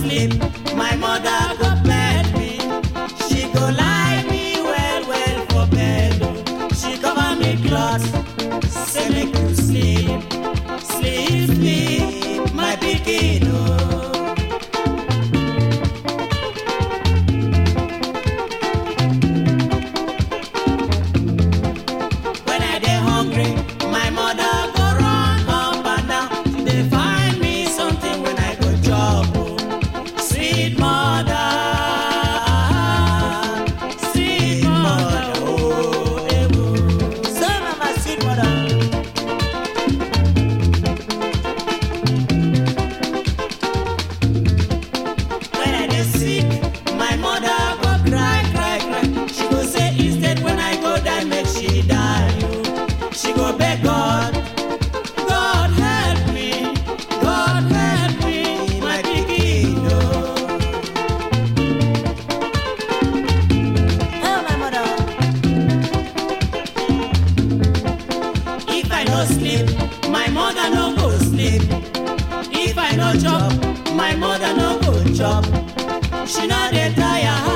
sleep, my mother go bed me. She go lie me well well for bed. oh. She cover me cloth, say make you sleep, sleep sleep, my pikin oh. When I dey hungry, my mother go run up and down. She dey find me something when I go chop. oh. Sweet mother, sweet mother, oh, eh, oh. So na my sweet mother. When I dey sick, my mother go cry, cry, cry. She go say instead when I go die, make she die. oh. She go beg God, God help me, God help me, my pikin. oh. Oh, my mother. If I no sleep, my mother no go sleep. If I no chop, my mother no go chop. She no dey tire